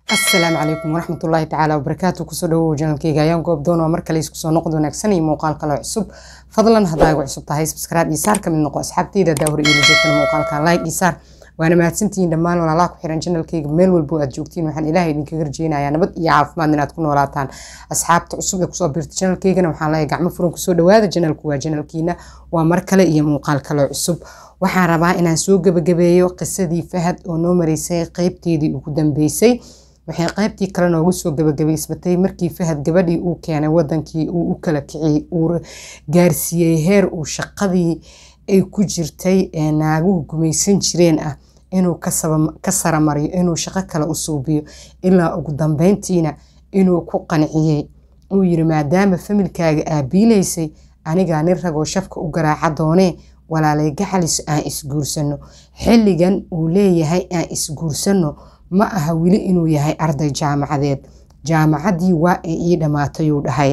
asalaamu calaykum waraxmat ullaahi tacaala wabarakaatu kusoo dhawow janalkeyga ayaan goob doon waa mar kale isku soo noqod wanaagsan iyo muuqaal kale cusub fadlan haddaa igu cusub tahay subscribe iyo saar ka mid noqo asxaabteyda daa hore iila joogtana muuqaalka like iyo saar waana mahadsantihiin dhammaan walaalaha ku xiran janalkeyga meel walbo aad joogtiin waxaan ilaahay idinkaga rajeynayaa nabad iyo caafimaad inaad ku noolaataan asxaabta cusub ee kusoo biirta janalkeygana waxaan leeyahay gacmo furan kusoo dhawaada janalku waa janalkiina waa mar kale iyo muuqaal kale cusub waxaan rabaa inaan soo gebagabeeyo qisadii fahad oo noo mareysay qeybteedii ugu dambeysay waxay qaybtii kale noogu soo gabagabaysbatay markii fahad gabadhii uu keenay wadankii uu u kala kiciyey uu gaarsiiyey heer uu shaqadii ay ku jirtay ee naaguhu gumaysan jireen ah inuu ka saramariyo inuu shaqo kale u suubiyo ilaa ugu dambeyntiina inuu ku qanciyey uu yiri maadaama familkaaga aabiilaysay anigaa nin ragoo shafka u garaaca doonee walaalay gaxalis aan isguursano xilligan uu leeyahay aan isguursano ma aha weli inuu yahay arday jaamacadeed jaamacaddii waa ay ii dhammaatayuu dhahay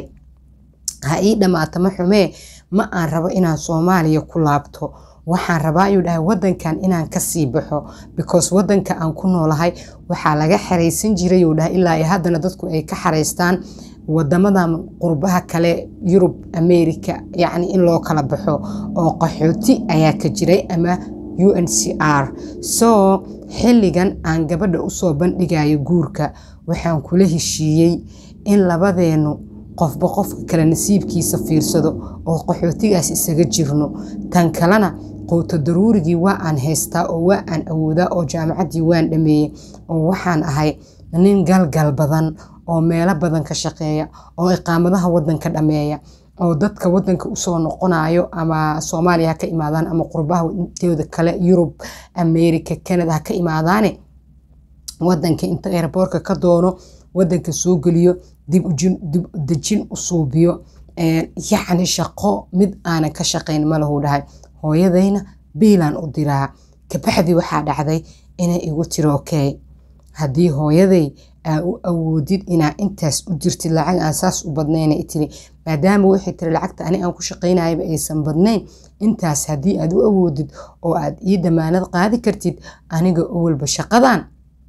ha ii dhammaata ma xumee ma aan rabo inaan soomaaliya ku laabto waxaan rabaa ayuu dhahay wadankan inaan kasii baxo because wadanka aan ku noolahay waxaa laga xaraysan jiray uu dhahay ilaa haddana dadku ay ka xaraystaan wadamadan qurbaha kale yurub america yacni in loo kala baxo oo qaxooti ayaa ka jiray ama u n c r so xilligan aan gabadha usoo bandhigayo guurka waxaan kula heshiiyey in labadeenu qofba qofka kale nasiibkiisa fiirsado oo qaxootigaas isaga jirno tan kalena qowto daruurigii waa aan haystaa oo waa aan awoodaa oo jaamacaddii waan dhameeyey oo waxaan ahay nin galgal badan oo meelo badan ka shaqeeya oo iqaamadaha wadanka dhameeya oo dadka wadanka usoo noqonayo ama soomaaliya ha ka imaadaan ama qurbaha intooda kale yurub america canada ha ka imaadaane wadanka inta airboortka ka doono wadanka soo geliyo dib dejin u suubiyo yacni shaqo mid aanan ka shaqayn malahu dhahay hooyadayna biilaan u diraa kabaxdii waxaa dhacday inay igu tiri okey haddii hooyaday aa u awoodid inaa intaas u dirtid lacag aan saas u badnayna tiri maadaama waxay tiri lacagta ani aan ku shaqaynayaba aysan badnayn intaas haddii aad u awoodid oo aad ii damaanad qaadi kartid aniga owalba shaqadan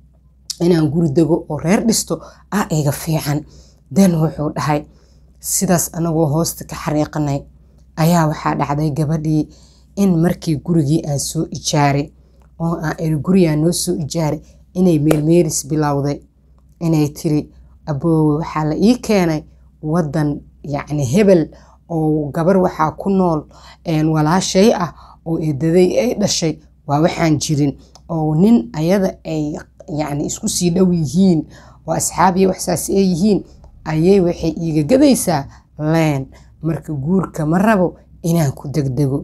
inaan guri dego oo reer dhisto ah iga fiican den wuxuu dhahay sidaas anagoo hoosta ka xariiqanay ayaa waxaa dhacday gabadhii in markii gurigii aan soo ijaaray oo aan iri gurigaa noo soo ijaaray inay meelmeeris bilowday inay tiri aboowe waxaa la ii keenay wadan yacni hebel oo gabar waxaa ku nool walaashay ah oo eedaday ay dhashay waa waxaan jirin oo nin ayada ay yacni isku sii dhow yihiin oo asxaabiya waxsaas ay yihiin ayay waxay iiga gadaysaa leen marka guurka ma rabo inaan ku degdego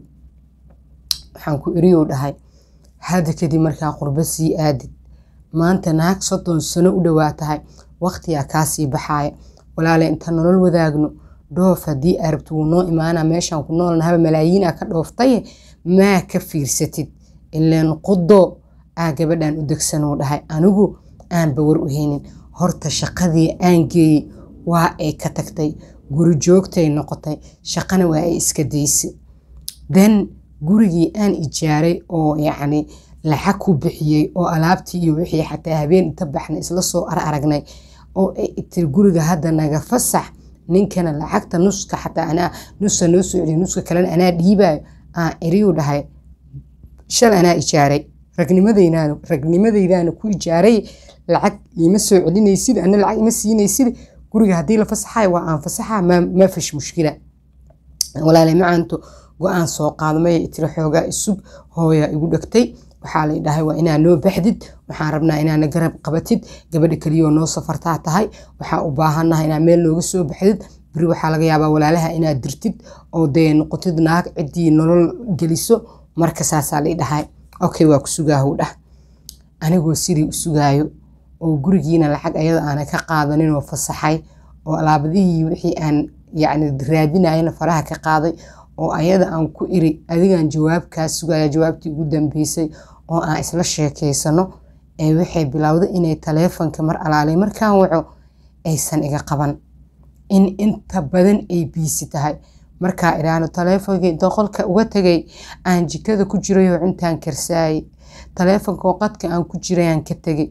waxaan ku eriyou dhahay hadda kadib markaa qurbo sii aadid maanta naag soddon sano u dhowaa tahay waqtigaa kaasii baxaaya walaale inta nolol wadaagno dhoof haddii arabti wuu noo imaanaa meeshaan ku noolnahaba malaayiinaa ka dhooftaye maa ka fiirsatid ileen qudo aa gabadhan u degsanuu dhahay anigu aan bawar u haynin horta shaqadii aan geeyey waa ay ka tagtay guri joogtay noqotay shaqana waa ay iska daysay den gurigii aan ijaaray oo yacni lacag ku bixiyey oo alaabtii iyo wixii xataa habeen inta baxna isla soo ar aragnay oo ay tiri guriga hadda naga fasax ninkana lacagta nuska xataa anaa nusa noo soo celiyo nuska kalena anaa dhiibayo aan iriyu dhahay shal anaa ijaaray ragnimadaynaana ragnimadaydaana ku ijaaray lacag iima soo celinaysid ana lacag ima siinaysid guriga haddii la fasaxayo waa aan fasaxa ma fish mushkila walaale macaanto go-aan soo qaadmay tiri xoogaa isug hooya igu dhegtay waxaa la dhahay waa inaa noo baxdid waxaan rabnaa inaana garab qabatid gabadha keliyoo noo safartaa tahay waxaa u baahannaha inaa meel nooga soo baxdid beri waxaa laga yaabaa walaalaha inaad dirtid oo dee noqotid naag ciddii nolol geliso marka saasaa la dhahay okay waa ku sugaahu dhah anigoo sidii u sugaayo oo gurigiina lacag ayada aana ka qaadanin oo fasaxay oo alaabadihii wixii aan yacni raadinayana faraha ka qaaday oo ayada aan ku iri adigaan jawaabkaa sugaya jawaabtii ugu dambeysay oo aan isla sheekeysano ee waxay bilowday inay taleefonka mar alaalay markaan waco aysan iga qaban in inta badan ay biisi tahay markaa idhaahno taleefonkii inta qolka uga tegay aan jikada ku jirayoo cuntaan karsaayey taleefonka oo qadka aan ku jirayaan ka tegay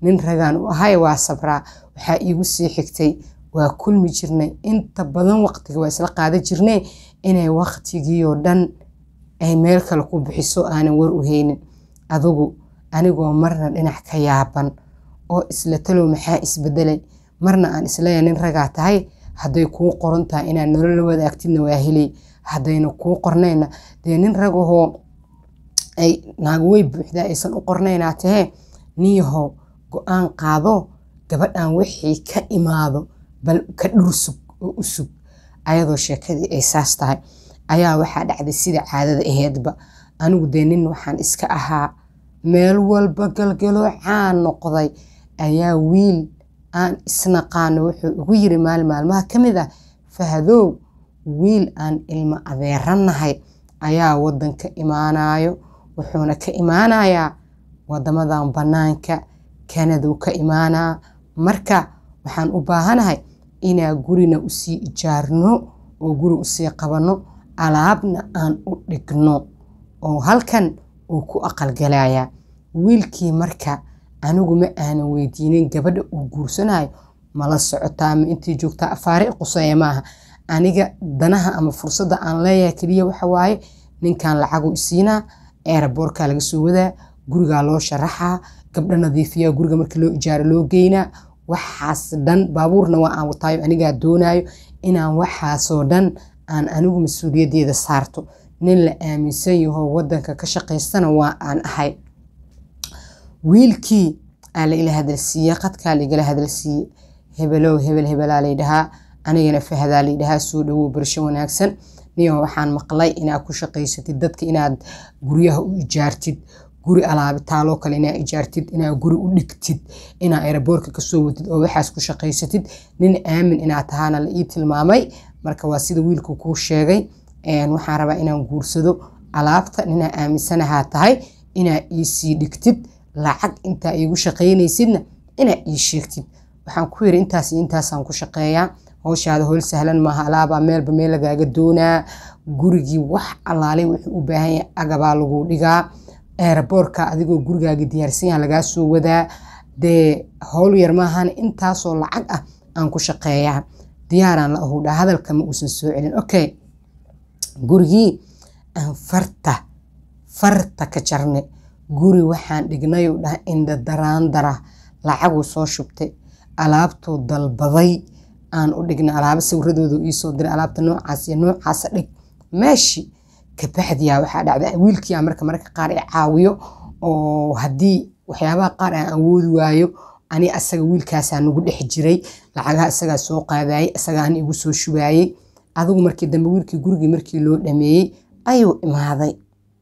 nin ragaan u ahay waa sabraa waxaa iigu sii xigtay waa kulmi jirnay inta badan waqtiga waa isla qaada jirnay inay waqtigiioo dhan ay meel kale ku bixiso aanan war u haynin adugu anigoo marna dhinac ka yaaban oo isla talow maxaa isbedelay marna aan isleeya nin ragaa tahay hadday kuu qoran tahay inaad nolola wadaagtidna waa helay haddayna kuu qornayna dee nin ragahoo ay naago way buuxdaa aysan u qornaynaa tahee niyahow go-aan qaado gabadhan wixii ka imaado bal ka dhursug oo u sug ayadoo sheekadii ay saas tahay ayaa waxaa dhacday sida caadada aheedba anigu dee nin waxaan iska ahaa meel walba galgaloo caan noqday ayaa wiil aan isnaqaano wuxuu igu yiri maalin maalmaha ka mid ah fahadow wiil aan ilmo adeeranahay ayaa wadanka imaanayo wuxuuna ka imaanayaa wadamadan banaanka kanaduu ka imaanaa marka waxaan u baahanahay inaa gurina usii ijaarno oo guri usii qabanno alaabna aan u dhigno oo halkan uu ku aqalgalayaa wiilkii marka anigu ma aanan weydiinin gabadha uu guursanayo mala socotaa ma intii joogtaa afaari quseeya maaha aniga danaha ama fursadda aan leeyahay keliya waxa waaye ninkan lacagu isiinaa eeraboorkaa laga soo wadaa gurigaa loo sharaxaa gabdho nadiifiyaa guriga marka loo ijaaro loo geynaa waxaas dhan baabuurna waa aan wataayo anigaa doonaayo inaan waxaasoo dhan aan anigu mas-uuliyaddeeda saarto nin la aaminsan yahoo wadanka ka shaqaystana waa aan ahay wiilkii aa la ila hadalsiiye qadkaa laigala hadalsiiye hebelow hebel hebelaa laydhahaa anigana fahadaa laydhahaa soo dhawow barsho wanaagsan niyo waxaan maqlay inaad ku shaqaysatid dadka inaad guryaha u ijaartid guri alaabitaaloo kale inaad ijaartid inaad guri u dhigtid inaad eraboorka kasoo watid oo waxaas ku shaqaysatid nin aamin inaad tahaana la ii tilmaamay marka waa sida wiilku kuu sheegay waxaan rabaa inaan guursado alaabta ninaa aaminsanahaa tahay inaad iisii dhigtid lacag intaa iigu shaqaynaysidna inaad ii sheegtid waxaan ku yiri intaas iyo intaasaan ku shaqeeyaa howshaada howl sahlan maaha alaabaa meelba meel lagaaga doonaa gurigii wax allaalay wuxuu u baahan yahay agabaa lagu dhigaa eeraboorka adigoo gurigaaga diyaarsan yaha lagaa soo wadaa dee howl yar maahan intaasoo lacag ah aan ku shaqeeyaa diyaaraan la ahudhaa hadalka ma uusan soo celin okay gurigii aan farta farta ka jarnay guri waxaan dhignayuu dhaha indha daraandara lacaguu soo shubtay alaabtuu dalbaday aan u dhignay alaabo sawiradooda iisoo diray alaabta noocaas iyo noocaasa dhig meeshii kabacdiyaa waxaa dhacda wiilkiia marka marka qaar i caawiyo oo haddii waxyaabaha qaar aan awoodi waayo ani asaga wiilkaasaa nagu dhex jiray lacagaha isagaa soo qaadayay isagaa ani igu soo shubaayey adigu markii dambe wiilkii gurigii markii loo dhameeyey ayuu imaaday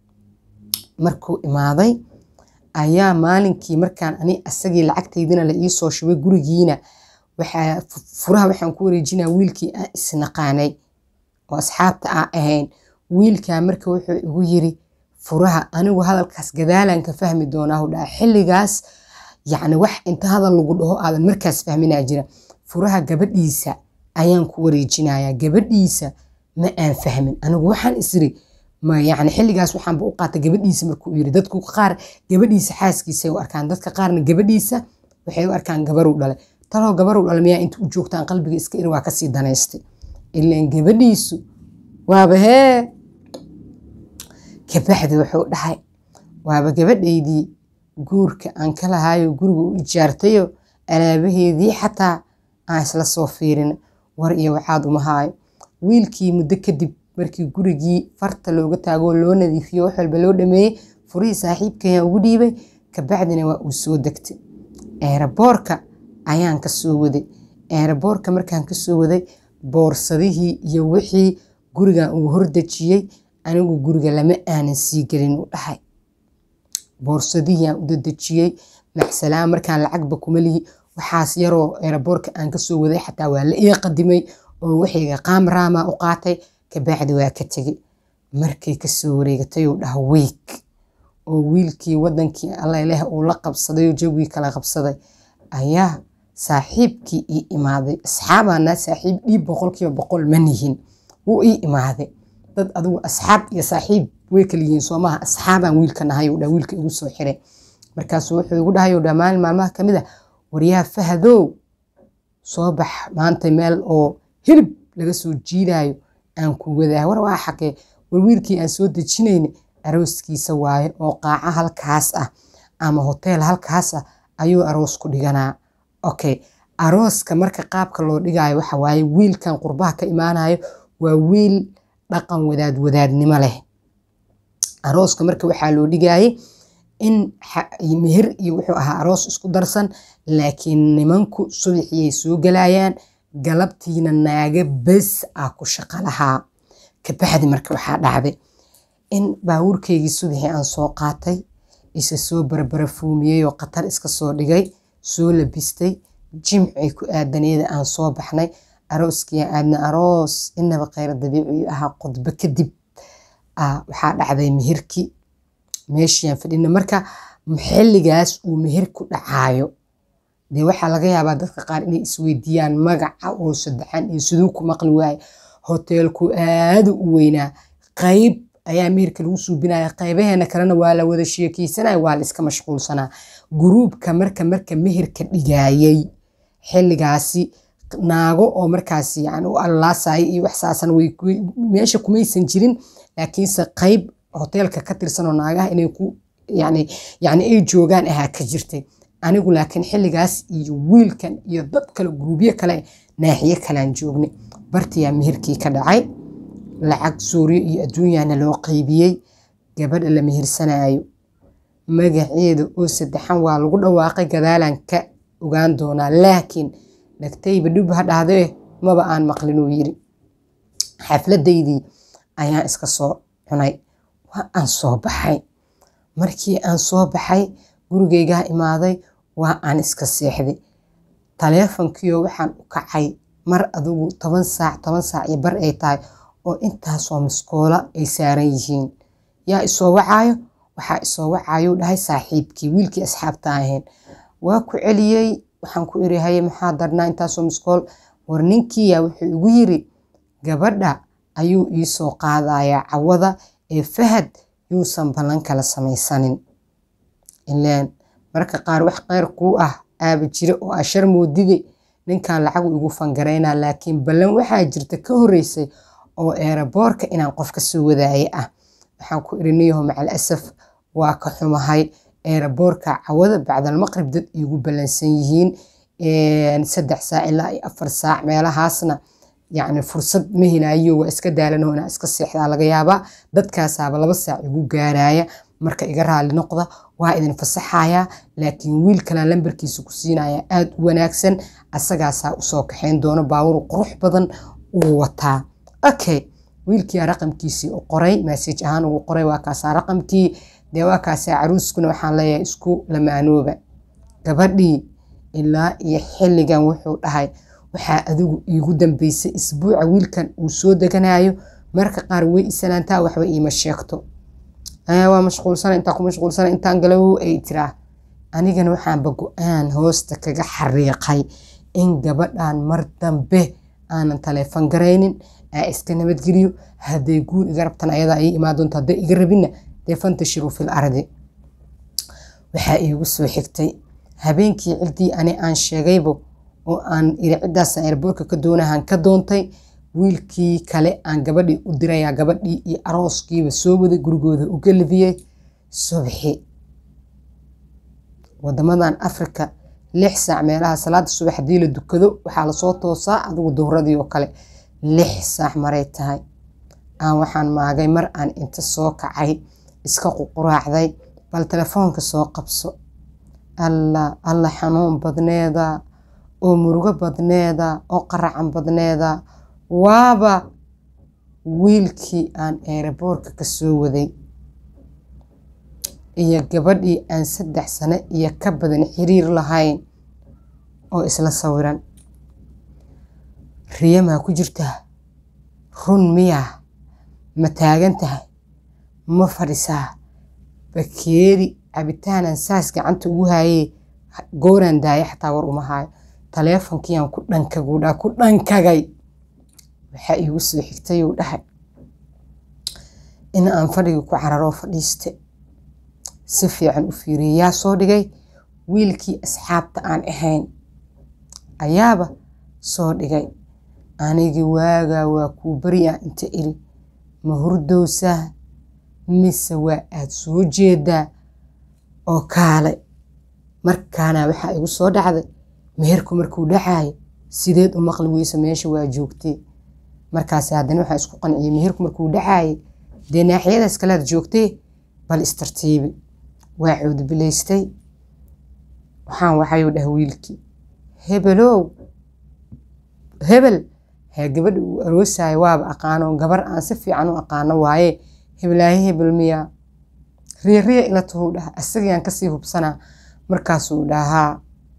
markuu imaaday ayaa maalinkii markaan ani asagii lacagtaydina la iisoo shubay gurigiina waxaa furaha waxaan ku wareejinaa wiilkii aan isnaqaanay oo asxaabta aan ahayn wiilkaa marka wuxuu igu yiri furaha anigu hadalkaas gadaalaan ka fahmi doonaa hudhaa xilligaas yacni wax inta hadal lagu dhaho aadan markaas fahminaa jira furaha gabadhiisa ayaan ku wareejinayaa gabadhiisa ma aan fahmin anigu waxaan isiri ma yacni xilligaas waxaanba u qaatay gabadhiisa markuu yiri dadku qaar gabadhiisa xaaskiisay u arkaan dadka qaarna gabadhiisa waxay u arkaan gabaruu dhalay taloo gabaruu dhalay miyaa inta u joogtaan qalbiga iska iri waa kasii danaystay ilaan gabadhiisu waaba hee kabacdi wuxuu dhahay waaba gabadhaydii guurka aan ka lahaayo guriga u ijaartayo alaabaheedii xataa aan isla soo fiirin war iyo waxaad uma haayo wiilkii muddo kadib markii gurigii farta looga taagoo loo nadiifiyo wax walba loo dhameeyey furihii saaxiibkayaan ugu dhiibay kabacdina waa uu soo degtay eeraboorka ayaan ka soo waday eeraboorka markaan ka soo waday boorsadihii iyo wixii gurigan uu hordejiyey anigu guriga lama aanan sii gelin u dhahay boorsadihiiaan u dadejiyey maxsalaan markaan lacagba kuma lihi waxaas yaroo eeraboorka aan kasoo waday xataa waa la ii qadimay oo waxayga qaamraamaa u qaatay kabacdi waa ka tegey markay kasoo wareegatay uu dhaha weeg oo wiilkii wadankii alleleh uu la qabsaday oo jawgii kala qabsaday ayaa saaxiibkii ii imaaday asxaabaana saaxiib dhiib boqolkiiba boqol ma nihin wuu ii imaaday dad adigu asxaab iyo saaxiib way kala yihiin soomaha asxaabaan wiilka nahay uu dhaa wiilka igu soo xiray markaasuu wuxuu igu dhahay dhaa maalin maalmaha ka mid a waryaha fahadow soo bax maanta meel oo hilib laga soo jiidaayo aan ku wadaa war waa xaqee war wiilkii aan soo dejinayna arooskiisa waaye oo qaaca halkaas ah ama hoteel halkaas ah ayuu aroos ku dhiganaa okay arooska marka qaabka loo dhigaayo waxa waaye wiilkan qurbaha ka imaanayo waa wiil dhaqan wadaad wadaadnimo leh arooska marka waxaa loo dhigayay in meher iyo wuxuu ahaa aroos isku darsan laakiin nimanku subaxiyay soo galayaan galabtiina naaga bes ah ku shaqo lahaa kabacdi marka waxaa dhacday in baabuurkeygii subaxii aan soo qaatay isa soo barbarafuumiyey oo khatar iska soo dhigay soo labistay jimcay ku aadaneeda aan soo baxnay arooskii aadna aroos inaba kheyr dabiici ahaa khudbo kadib waxaa dhacday meherki meeshiaan fadhina marka xilligaas uu meher ku dhacaayo dee waxaa laga yaabaa dadka qaar inay isweydiiyaan magaca oo saddexan iyo siduu ku maqli waaye hoteelku aadu u weynaa qayb ayaa meherka lagu suubinaya qaybaheena kalena waa la wada sheekeysanaya waa la iska mashquulsanaa guruubka marka marka meherka dhigaayay xilligaasi naago oo markaasi yani u allaasaya iyo wax saasan meesha kumaysan jirin laakiinse qayb hoteelka ka tirsan oo naagaha inay ku yani yani ay joogaan ahaa ka jirtay anigu laakiin xilligaas iyo wiilkan iyo dad kale guruubyo kale naaxiye kalean joognay bartiyaa meherkii ka dhacay lacag suuriyo iyo adduunyana loo qaybiyey gabadha la mehersanaayo magaceeda oo saddexan waa lagu dhawaaqay gadaalan ka ogaan doonaa laakiin dhagtayba dhib ha dhahdee maba aan maqlinuu yiri xafladaydii ayaan iska soo cunay waa aan soo baxay markii aan soo baxay gurigeygaa imaaday waa aan iska seexday taleefonkiio waxaan u kacay mar adugu toban saac toban saac iyo bar ay tahay oo intaasoo miskoola ay saaran yihiin yaa isoo wacaayo waxaa isoo wacaayo dhahay saaxiibkii wiilkii asxaabta ahayn waa ku celiyey waxaan ku iri haye maxaa darnaa intaasoo miskool war ninkiiyaa wuxuu igu yiri gabadha ayuu iisoo qaadayaa cawada ee fahad yuusan ballan kala samaysanin ileen marka qaar wax kheyr kuu ah aaba jira oo ashar moodide ninkan lacagu igu fangaraynaa laakiin ballan waxaa jirta ka horeysay oo eeraboorka inaan qof ka soo wadaaye ah waxaan ku iri niyaho macal asaf waa ka xumahay eeraboorka cawada bacdalmaqrib dad iigu ballansan yihiin saddex saac ilaa iyo afar saac meelahaasna yacni fursad ma helaayo waa iska daalanoo inaa iska seexdaa laga yaabaa dadkaasaaba laba saac igu gaaraya marka iga raali noqda waa idin fasaxayaa laakiin wiil kalaa lambarkiisa ku siinaya aada u wanaagsan asagaasaa usoo kaxayn doono baawur qurux badan uu wataa okay wiilkiia raqamkiisii u qoray massage ahaan ugu qoray waa kaasaa raqamkii dee waa kaasaa caruuskuna waxaan leeyahay isku lamaanooba gabadhii ilaa iyo xilligan wuxuu dhahay waxaa adigu iigu dambeysay isbuuca wiilkan uu soo deganayo marka qaar way isalaantaa waxba iima sheegto waa mashquulsana intaa ku mashquulsana intaan galow ay tiraa anigana waxaanba go-aan hoosta kaga xariiqay in gabadhan mar dambe aanan taleefon garaynin aa iska nabadgeliyo hadday guul iga rabtan ayadaa ii imaan doonto hadday iga rabinna dee fantashiru fil ardi waxaa iigu soo xigtay habeenkii ciddii ani aan sheegaybo oo aan iri ciddaasaan eerboorka ka doonahan ka doontay wiilkii kale aan gabadhii u dirayaa gabadhii iyo arooskiiba soo waday gurigooda u galbiyey subxi wadamadan africa lix saac meelaha salaada subax haddii la dukado waxaa lasoo toosaa adigu duhradii oo kale lix saac maray tahay aan waxaan maagay mar aan inta soo kacay iska ququraacday bal telefoonka soo qabso alla alla xanuun badneeda oo murugo badneeda oo qaracan badneeda waaba wiilkii aan eeraboorka ka soo waday iyo gabadhii aan saddex sano iyo ka badan xiriir lahayn oo isla sawiran riyamaa ku jirtaa run miyaa ma taagan tahay ma fadhisaa bakeeri cabitaanan saas gacanta ugu haayee gooraan daaya xataa war uma haayo taleefonkiiaan ku dhankagudhaa ku dhankagay waxaa iigu soo xigtay uu dhahay in aan fadhigii ku cararoo fadhiiste si fiican u fiiriyay yaa soo dhigay wiilkii asxaabta aan ahayn ayaaba soo dhigay anigii waagaa waa kuu baryaa inta iri ma hurdowsaa mise waa aad soo jeedaa oo kaale markaana waxaa igu soo dhacday meherku markuu dhacaayo sideed u maqli weyso meesha waa joogtee markaas haddana waxaa isku qanciyey meherku markuu dhacaaye dee naaxiyadaas kalead joogtee bal istartiibi waa cuudbilaystay waxaan waxayuu dhah wiilkii hebelow hebel hee gabadha uu aroosayo waaba aqaano gabar aan si fiican u aqaano waaye heblaaye hebel miyaa riiriya ila tuhuu dhaha asagayaan kasii hubsanaa markaasuu dhahaa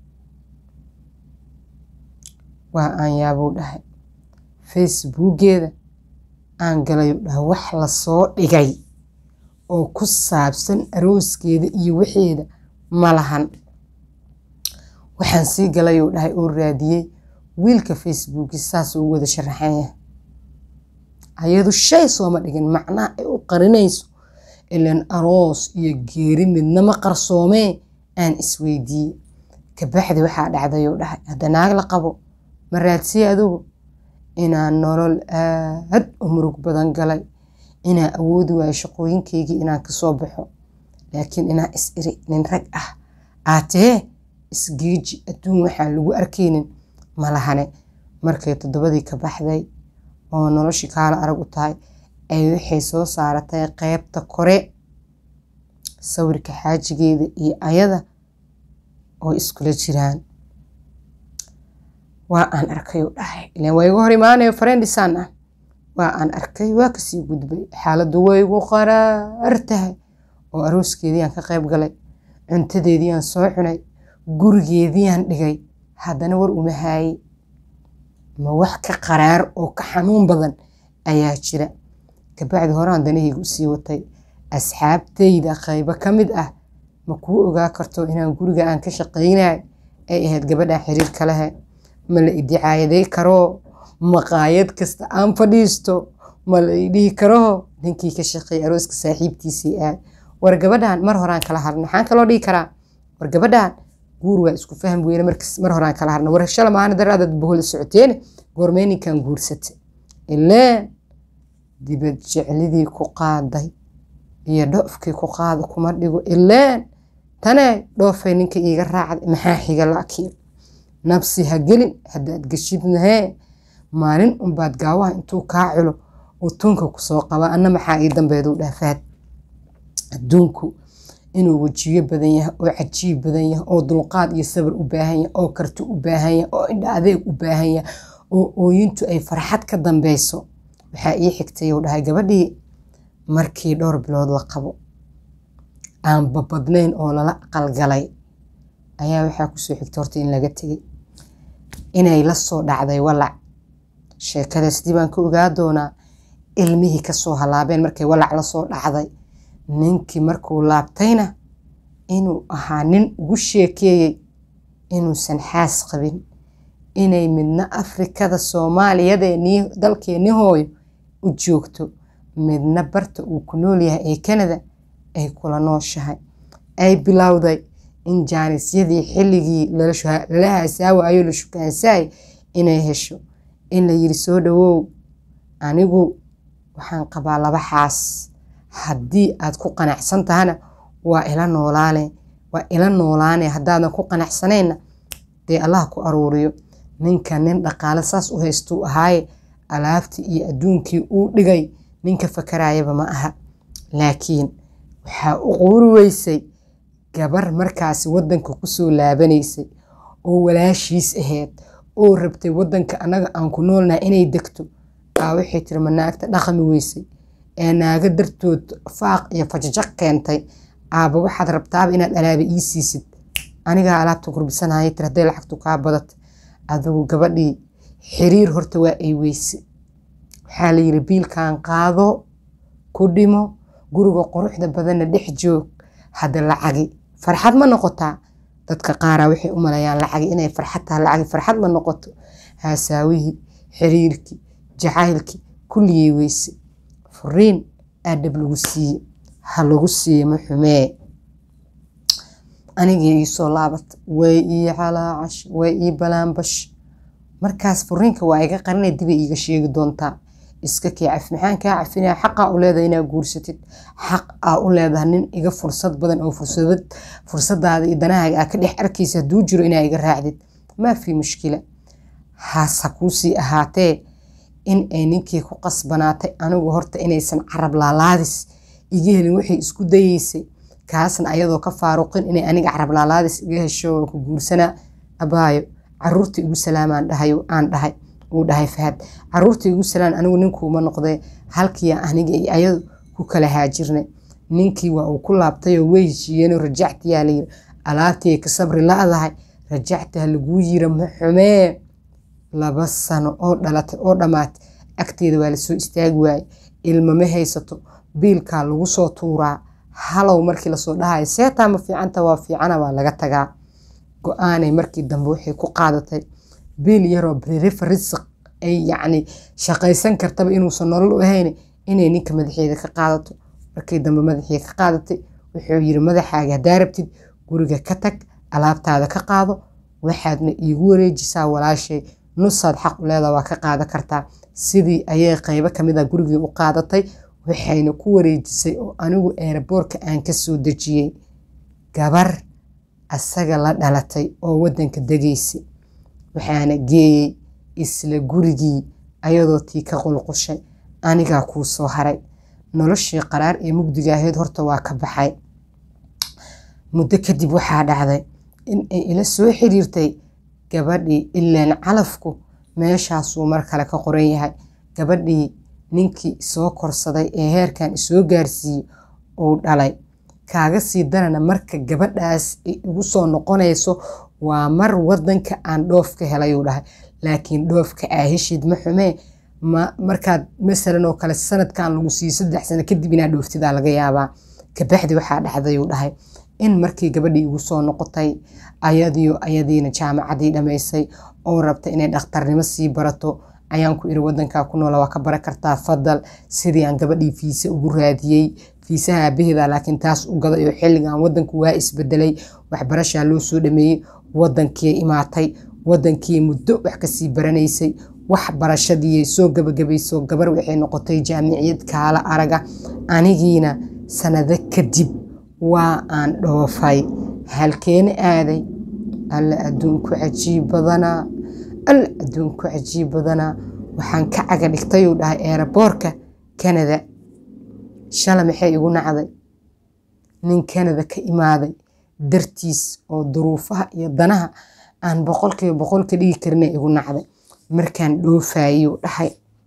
waa aan yaabuu dhahay facebookeeda aan galayuu dhaha wax lasoo dhigay oo ku saabsan arooskeeda iyo waxeeda ma lahan waxaan sii galayuu dhahay oo raadiyey wiilka facebooki saas uu wada sharaxan yahay ayadu shay sooma dhigin macnaha ay u qarinayso ilan aroos iyo geeri midnama qarsoomee aan isweydiiyey kabacdi waxaa dhacdayuu dhahay hadda naag la qabo ma raadsiye adugu inaan nolol aad u murug badan galay inaan awoodi waayo shaqooyinkaygii inaan kasoo baxo laakiin inaan is iri nin rag ah aatee isgeeji adduun waxaan lagu arkaynin malahane markay toddobadii ka baxday oo noloshii kaala arag u tahay ay waxay soo saaratay qeybta kore sawirka xaajigeeda iyo ayada oo iskula jiraan waa aan arkay u dhahay ilan waa igu hor imaanayo farendisaan ah waa aan arkay waa kasii gudbay xaaladdu way igu qaraar tahay oo arooskeediiyaan ka qayb galay cuntadeediiyaan soo cunay gurigeediiyaan dhigay haddana war uma haayey ma wax ka qaraar oo ka xanuun badan ayaa jira kabacdi horaan danahayga usii watay asxaabtayda qaybo ka mid ah ma kuu ogaa karto inaan guriga aan ka shaqaynay ay ahayd gabadhan xiriirka lehe ma la idicaayaday karo maqaayad kasta aan fadhiisto ma la idhihi karo ninkii ka shaqeeyay arooska saaxiibtiisii aad war gabadhan mar horaan kala harna maxaan kaloo dhihi karaa war gabadhan guur waa isku faham weyne mar horaan kala harna war shala maana daraadad bohol socoteene goormee ninkan guursatay ileen dibad jeclidii ku qaaday iyo dhoofkii ku qaada kuma dhigo ileen tane dhoofay ninka iiga raacday maxaa xiga laakiin nabsi ha gelin haddaad geshidnahee maalin unbaad gaawaha intuu kaa culo uu tunka kusoo qaba anna maxaa ii dambeeduu dhaafaad adduunku inuu wejiyo badan yahay oo cajiib badan yahay oo dulqaad iyo sabar u baahan yahay oo karti u baahan yahay oo indha adeeg u baahan yahay oo ooyintu ay farxad ka dambeyso waxaa ii xigtay uu dhahay gabadhii markii dhowr bilood la qabo aan babadnayn oo lala aqalgalay ayaa waxaa kusoo xigtay horta in laga tegay inay la soo dhacday walac sheekadaas dib aan ka ogaa doonaa ilmihii kasoo halaabeen markay walac la soo dhacday ninkii markuu laabtayna inuu ahaa nin ugu sheekeeyey inuusan xaas qabin inay midna afrikada soomaaliyadeenii dalkeenni hooyo u joogto midna barta uu ku nool yahay ee kanada ay kula nooshahay ay bilowday in jaanisyadii xilligii lala haasaawayo la shukaansaay inay hesho in la yiri soo dhawow anigu waxaan qabaa laba xaas haddii aad ku qanacsan tahana waa ila noolaane waa ila noolaane haddaadan ku qanacsanayna dee allah ku aruuriyo ninka nin dhaqaale saas u haystuu ahaaye alaabtii iyo adduunkii uu dhigay ninka fakarayaba ma aha laakiin waxaa u quuri weysay gabar markaasi waddanka kusoo laabanaysay oo walaashiis ahayd oo rabtay waddanka annaga aan ku noolnaha inay degto aa waxay tiri ma naagta dhaqami weysay ee naaga dartood faaq iyo fajajaq keentay aaba waxaad rabtaaba inaad alaaba ii siisid anigaa alaabta gurbisanaya tir hadday lacagtu kaa badata adigu gabadhii xiriir horta waa ay weyse waxaa la yiri biilkan qaado ku dhimo guriga quruxda badanna dhex joog hadda lacagi farxad ma noqotaa dadka qaaraa waxay u malayaan lacagi inay farxad tahay lacagi farxad ma noqoto haasaawihii xiriirkii jacaylkii kulligii weyse furiin aadhab lagu siiye ha lagu siiye ma xumee anigii iisoo laabata way ii calaacash way ii balaanbash markaas furiinka waa iga qarinay dibay iiga sheegi doontaa iska kii caf maxaan kaa cafinaya xaqaa u leedahay inaa guursatid xaq aa u leedahay nin iga fursad badan oo fursadad fursadaada iyo danahaaga aa ka dhex arkaysa hadduu jiro inaa iga raacdid maa fi mushkila haasa kuusii ahaatee in ay ninkii ku qasbanaatay anigu horta inaysan carab laalaadis iga helin waxay isku dayeysay kaasna ayadoo ka faaruqin inay aniga carab laalaadis iga hesho oo ku guursanaa abaayo caruurta igu salaamaan dhahay aan dhahay uu dhahay fahad caruurta igu salaan anigu ninkuuma noqdee halkii aniga iyo ayadu ku kala haajirnay ninkii waa uu ku laabtayoo way heshiiyeenoo rajactiyaa layiri alaabtii ka sabri la-dahay rajactaa laguu yira maxumee laba sano oo dhalatay oo dhammaatay agteeda waa lasoo istaagi waaye ilma ma haysato biilkaa lagu soo tuuraa halow markii lasoo dhahayo seetaa ma fiicanta waa fiicana waa laga tagaa go-aanay markii dambe waxay ku qaadatay biil yaroo birifa risiq ay yacni shaqaysan kartaba inuusan nolol u ahayn inay ninka madaxeeda ka qaadato markii dambe madaxii ka qaadatay wuxuu yiri madaxaaga haddaa rabtid guriga ka tag alaabtaada ka qaado waxaadna iigu wareejisaa walaashay nusaad xaq u leedaa waa ka qaadan kartaa sidii ayay qaybo kamid a gurigii u qaadatay waxayna ku wareejisay oo anigu eeraboorka aan ka soo dejiyey gabar asaga la dhalatay oo wadanka degaysay waxaana geeyey isla gurigii ayadoo tii ka qulqushay anigaa kuu soo haray noloshii qaraar ee mugdiga ahayd horta waa ka baxay muddo kadib waxaa dhacday in ay ila soo xiriirtay gabadhii ilaan calafku meeshaasuu mar kale ka qoran yahay gabadhii ninkii soo korsaday ee heerkan isoo gaarsiiyey uu dhalay kaaga sii darana marka gabadhaas ay igu soo noqonayso waa mar wadanka aan dhoof ka helayuu dhahay laakiin dhoofka aa heshid ma xumee markaad masalan oo kale sanadkan lagu siiyo saddex sano kadib inaa dhooftidaa laga yaabaa kabaxdi waxaa dhacdayuu dhahay in markii gabadhii igu soo noqotay ayadiyo ayadiina jaamacadii dhammaysay oo rabta inay dhakhtarnimo sii barato ayaan ku iri wadankaa ku noola waa ka bara kartaa fadal sidii aan gabadhii fiise ugu raadiyey fiisaha aabaheeda laakiin taas u gaday oo xilligan wadanku waa isbedelay waxbarashaa loo soo dhameeyey wadankii imaatay wadankii muddo wax kasii baranaysay wax barashadii soo gabagabayso gabar waxay noqotay jaamiciyad kaala araga anigiina sanado kadib waa aan dhoofay halkeena aaday alla adduunku cajiib badanaa alla adduunku cajiib badanaa waxaan ka caga dhigtayuu dhahay eeraboorka kanada shala maxay igu nacday nin kanada ka imaaday dartiis oo duruufaha iyo danaha aan boqolkiiba boqol ka dhigi karina igu nacday markaan dhoofayuu dhahay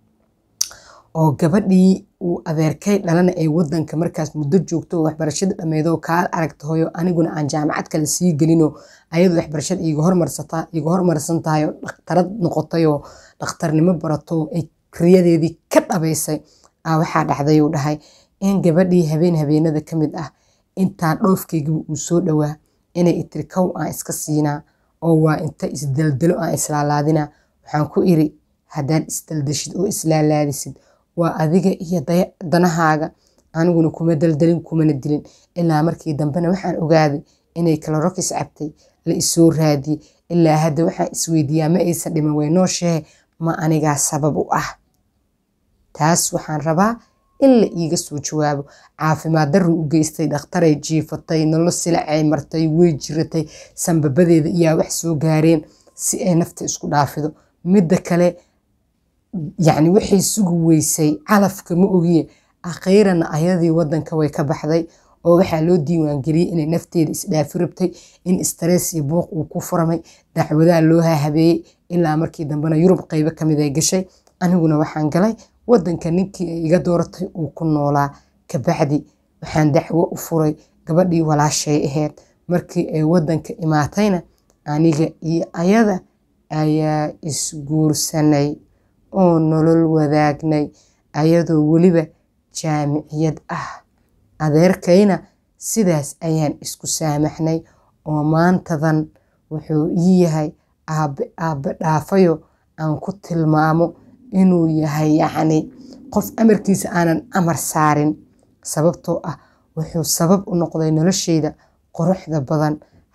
oo gabadhii uu adeerkay dhalana ay wadanka markaas muddo joogto waxbarashada dhammeedoo kaal aragta hoyo aniguna aan jaamacad kale sii gelinoo ayadu waxbarashada iiga hormarsan tahay oo dhakhtarad noqotayoo dhakhtarnimo barato ay riyadeedii ka dhabaysay a waxaa dhacdayuu dhahay in gabadhii habeen habeenada ka mid ah intaa dhoofkaygiba uu soo dhowaa inay itiri kow aan iska siinaa oo waa inta isdaldalo aan islaalaadinaa waxaan ku iri haddaad isdaldashid oo islaalaadisid waa adiga iyo danahaaga aniguna kuma daldalin kumana dilin ilaa markii dambena waxaan ogaaday inay kalorokis cabtay la isoo raadiyey ilaa hadda waxaan isweydiiyaa ma aysan dhiman way nooshehe ma anigaa sabab u ah taas waxaan rabaa in la iiga soo jawaabo caafimaad darru u geystay dhakhtaray jiifatay nolol silacay martay way jiratay sanbabadeeda iyaa wax soo gaareen si ay nafta isku dhaafido midda kale yacni waxay sugi weysay calafka ma ogiye akhiirana ayadii wadanka way ka baxday oo waxaa loo diiwaangeliyey inay nafteeda isdhaafi rabtay in stress iyo buuq uu ku furamay dacwadaha loo hahabeeyey ilaa markii dambena yurub qaybo kamid ay gashay aniguna waxaan galay wadanka ninkii ay iga dooratay uu ku noolaa kabacdi waxaan dacwo u furay gabadhii walaashay ahayd markii ay wadanka imaatayna aniga iyo ayada ayaa isguursanay oo nolol wadaagnay ayadoo weliba jaamiciyad ah adeerkayna sidaas ayaan isku saamaxnay oo maantadan wuxuu ii yahay aabe aabe dhaafayo aan ku tilmaamo inuu yahay yacni qof amarkiisa aanan amar saarin sababtoo ah wuxuu sabab u noqday nolosheyda quruxda badan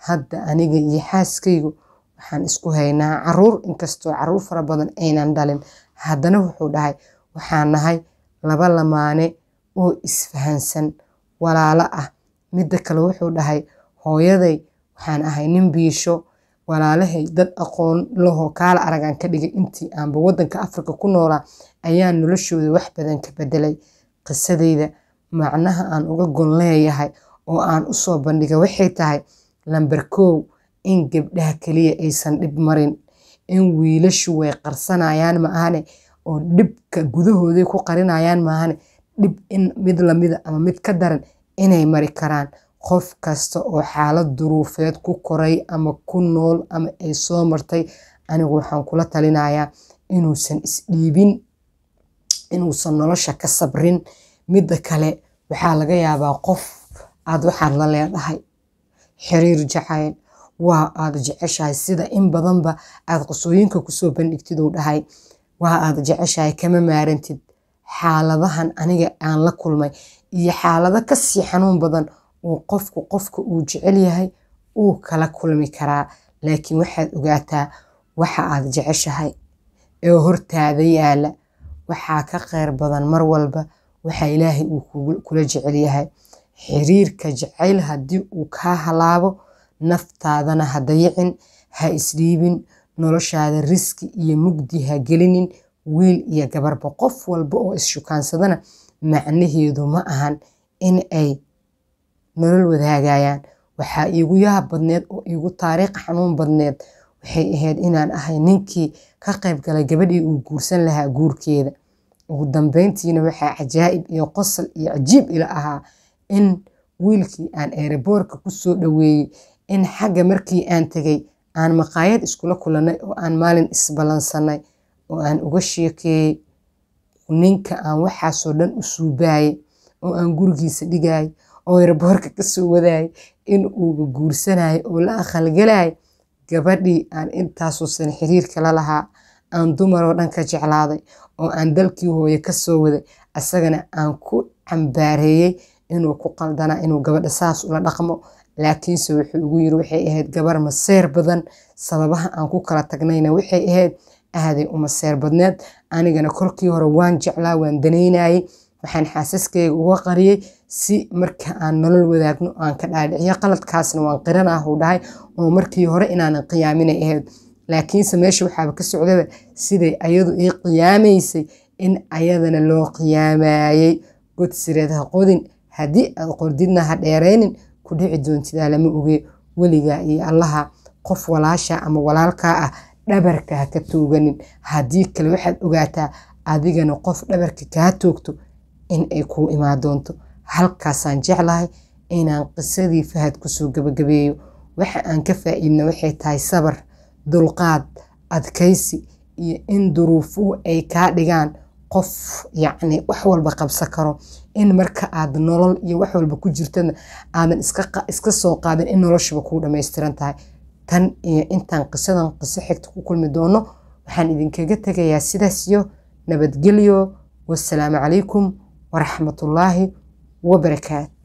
hadda aniga iyo xaaskaygu waxaan isku haynaa caruur inkastoo caruur fara badan aynan dhalin haddana wuxuu dhahay waxaan nahay laba lamaane oo isfahansan walaalo ah midda kale wuxuu dhahay hooyaday waxaan ahay nin biisho walaalahay dad aqoon lahoo kaala aragaan ka dhigay intii aanba waddanka afrika ku noolaa ayaa noloshooda wax badan ka bedelay qisadayda macnaha aan uga gon leeyahay oo aan u soo bandhiga waxay tahay lamber kow in gabdhaha keliya aysan dhib marin in wiilashu way qarsanayaan maahane oo dhibka gudahooday ku qarinayaan maahane dhib in mid lamida ama mid ka daran inay mari karaan qof kasta oo xaalad duruufeed ku koray ama ku nool ama ay soo martay anigu waxaan kula talinayaa inuusan isdhiibin inuusan nolosha ka sabrin midda kale waxaa laga yaabaa qof aad waxaad la leedahay xiriir jacayl waa aad jeceshahay sida in badanba aad qosooyinka kusoo bandhigtid uu dhahay waa aad jeceshahay kama maarantid xaaladahan aniga aan la kulmay iyo xaalado kasii xanuun badan uu qofku qofka uu jecel yahay uu kala kulmi karaa laakiin waxaad ogaataa waxa aad jeceshahay ee hortaada yaala waxaa ka kheyr badan mar walba waxa ilaahay uu kula jecel yahay xiriirka jacayl haddii uu kaa halaabo naftaadana ha dayicin ha isdhiibin noloshaada riski iyo mugdi ha gelinin wiil iyo gabarba qof walba oo isshukaansadana macnaheedu ma ahan in ay nolol wadaagayaan waxaa iigu yaab badneed oo iigu taariikh xanuun badneed waxay ahayd inaan ahay ninkii ka qayb galay gabadhii uu guursan lahaa guurkeeda ugu dambeyntiina waxaa cajaa'ib iyo qosol iyo cajiib ila ahaa in wiilkii aan eeraboorka kusoo dhoweeyey in xagga markii aan tegay aan maqaayad iskula kulannay oo aan maalin isballansanay oo aan uga sheekeeyey ninka aan waxaasoo dhan u suubaayay oo aan gurigiisa dhigayay oo eeraboorka kasoo wadaayay in uuba guursanayo oo la aqalgalayay gabadhii aan intaasoo sana xiriirka la lahaa aan dumaroo dhan ka jeclaaday oo aan dalkii hooye kasoo waday asagana aan ku cambaareeyey inuu ku qaldanaa inuu gabadha saas ula dhaqmo laakiinse wuxuu igu yiri waxay ahayd gabar maseer badan sababaha aan ku kala tagnayna waxay ahayd aaday u maseer badneed anigana kolkii hore waan jeclaa waan danaynayey waxaan xaasaskeyga uga qariyey si marka aan nolol wadaagno aan ka dhaadhiciyo qaladkaasna waan qiranah uu dhahay oo markii hore inaanan qiyaaminay ahayd laakiinse meesha waxaaba ka socdaba siday ayadu ii qiyaamaysay in ayadana loo qiyaamayey god sireed ha qodin haddii aad qordidna ha dheeraynin ku dhici doontidaa lama oge weligaa iyo allaha qof walaasha ama walaalkaa ah dhabarka ha ka tooganin haddii kale waxaad ogaataa adigana qof dhabarka kaa toogto in ay kuu imaan doonto halkaasaan jeclahay inaan qisadii fahad kusoo gabagabeeyo waxa aan ka faa'iidna waxay tahay sabar dulqaad adkaysi iyo in duruufuhu ay kaa dhigaan qof yacni wax walba qabsan karo in marka aad nolol iyo wax walba ku jirtana aadan iska soo qaadin in noloshuba kuu dhammaystiran tahay tan iyo intaan qisadan qiso xigta ku kulmi doono waxaan idinkaga tegayaa sidaas iyo nabadgelyo wasalaamu calaykum waraxmatullaahi wabarakaatu